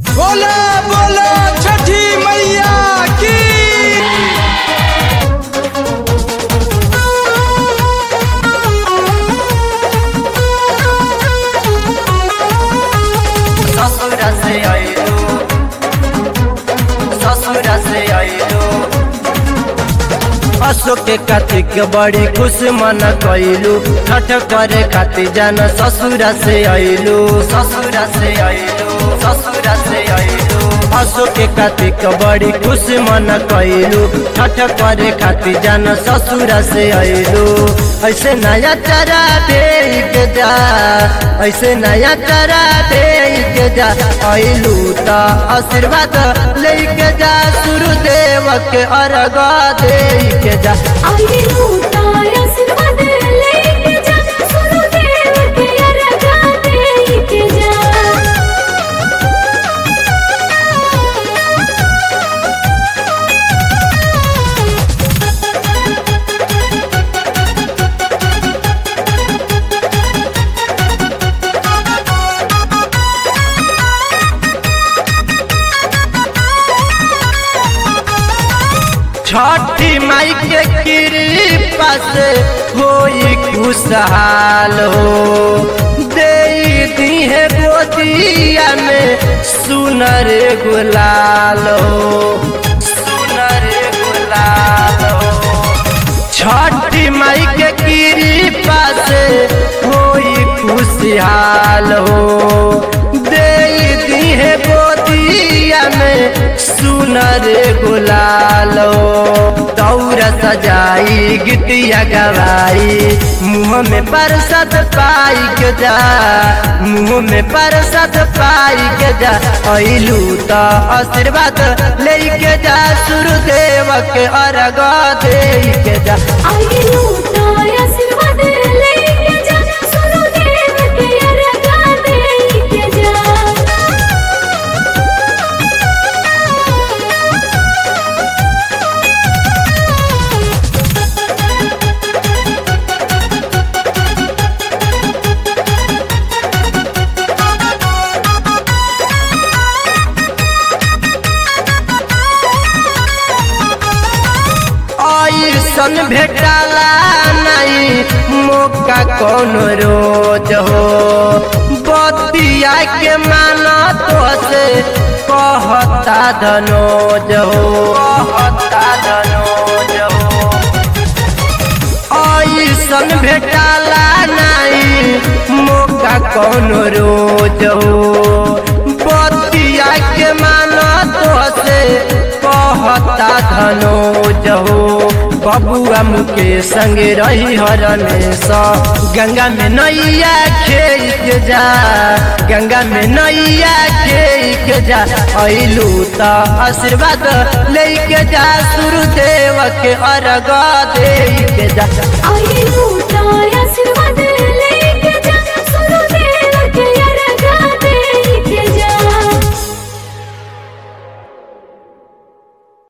बोला बोला छठी मैया की ससुर से आइलो ससुर से आइलो अशोक के कार्तिक बड़ी खुश मन कैलू छठ करे खातिर जान ससुर से आइलू ससुर से आइलू ससुर से आइलू अशोक के कार्तिक बड़ी खुश मन कैलू छठ करे खातिर जान ससुर से आइलू ऐसे नया चरा देख जा ऐसे नया चरा देख जा आइलू त आशीर्वाद लेके जा सुरदेव के अर्घ देके जा आइलू तार आशीर्वाद लेके जा सुरदेव के अर्घा देके जा छठी माई के कृपा से होई खुशहाल हो दे दी है गोदिया में सुनर गुलाल हो सुनर गुलाल हो छठी माई के कृपा से होई खुशहाल हो दे दी है गोदिया में सुनर गुलाल हो दौरा सजाई गिटिया गवाई मुँह में परसत पाई के जा मुँह में परसत पाई के जा अइलू त आशीर्वाद लेके जा सुरदेव के अर्घ दे के जा आइलू तार आशीर्वाद लेके जा सुरदेव के अर्घा देके जा ऐसन भेटाला नहीं मौका कौन रोज हो बतिया के माना तो से कहता धनोज हो कहता धनोज हो ऐसन भेटाला नहीं मौका कौन रोज हो बतिया के माना तो से कहता धनोज हो बबुआ मुके संग रही हरमेश गंगा में नैया खेल के जा गंगा में नैया खेल के जा अइलू त आशीर्वाद लेके जा सुरदेव के अर्घ दे के जा आइलू तार